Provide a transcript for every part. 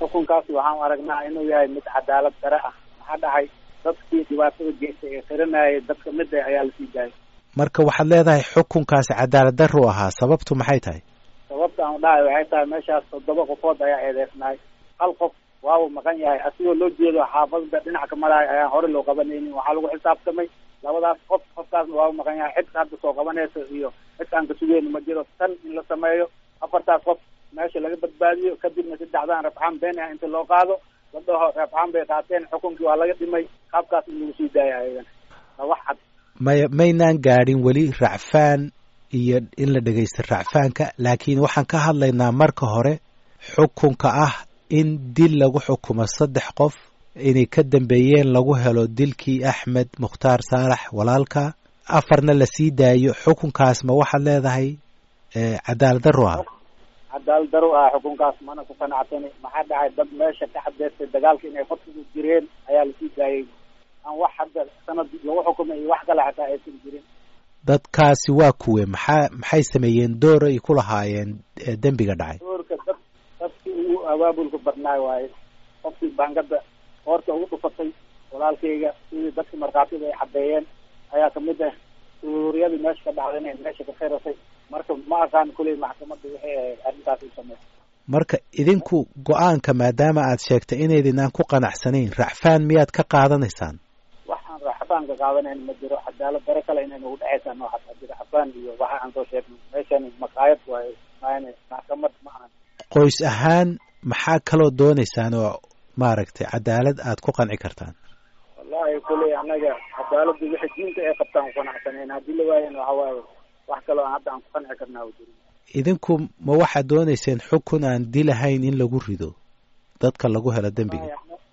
xukunkaasi waxaan aragnaa inuu yahay mid cadaalad dare ah maxaa dhacay dadkii dhibaatada geystay ee xiranayay dadka mida ayaa lasii daayay marka waxaad leedahay xukunkaasi cadaalad daru ahaa sababtu maxay tahay sababta aan dhahay waxay tahay meeshaas toddoba qofood ayaa eedeysnaay hal qof waabu maqan yahay asigoo loo jeedo xaafadda dhinac ka maraayo ayaan hore loo qabanaynin waxaa lagu xisaabtamay labadaas qof qofkaasna waabu maqan yahay cid hadda soo qabanaysa iyo cid aan ka sugeyni ma jiro tan in la sameeyo afartaas qof meesha laga badbaadiyo kadibna saddexdaan rabxaan been ah inta loo qaado la dhaho rabxaan bay qaateen xukunkii waa laga dhimay qaabkaas in lagu sii daaya ayagan waa wax cad maya maynaan gaadhin weli racfaan iyo in la dhegaysta racfaanka laakiin waxaan ka hadlaynaa marka hore xukunka ah in dil lagu xukumo saddex qof inay ka dambeeyeen lagu helo dilkii axmed mukhtaar saalax walaalka afarna la sii daayo xukunkaas ma waxaad leedahay cadaalad daro ah cadaalad daro ah xukunkaas mana ku qanacsani maxaa dhacay dad meesha ka cadeystay dagaalka inay fadkigu jireen ayaa lasii daayay aan wax hadda sanad lagu xukumay iyo wax kale xataa aysan jirin dadkaasi waa kuwe maxaa maxay sameeyeen door ay ku lahaayeen dembiga dhacay doorka dad dadkii ugu abaabulka badnaay waaye qofkii baangada hoorta ugu dhufatay walaalkayga sidii dadkii markhaatida ay caddeeyeen ayaa kamid ah suuriyadii meesha ka dhacday inay meesha ka khirasay marka ma aqaan kuley maxkamadda waxay ahayd arrintaas u sameysay marka idinku go-aanka maadaama aad sheegtay inaydinaan ku qanacsanayn racfaan miyaad ka qaadanaysaan waxaan racfaan ka qaadanayn ma jiro cadaalad dare kale inay nagu dhexaysaa noocaas hadii racfaan iyo waxa aan soo sheegnay meeshan maqaayad waaye maayne maxkamad ma ahan qoys ahaan maxaa kaloo doonaysaan oo maaragtay cadaalad aad ku qanci kartaan wallahi kuley annaga cadaaladda wixii diinta ay qabtaan ku qanacsanayn haddii la waayan waxa waaye wax kaloo hadda aan ku qanci karnaa jirin idinku ma waxaad doonayseen xukun aan dilahayn in lagu rido dadka lagu helo dembiga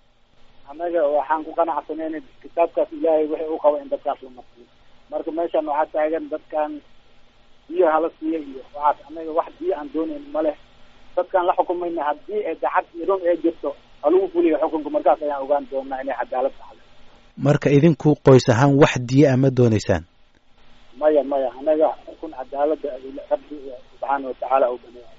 annaga waxaan ku qanacsanayn kitaabkaas ilaahay wixii u qaba in dadkaas la marsiyo marka meeshan waxaa taagan dadkan biyo hala siiya iyo waxaas annaga wax biyo aan doonayn ma leh dadkaan la xukumayna haddii ay dacad iyo run ee jirto halagu fuliyo xukunka markaas ayaan ogaan doonaa inay cadaalad taxday marka idinku qoys ahaan wax diya ama doonaysaan maya maya anaga xukun cadaalada rabbi subxaana watacaala u baneeya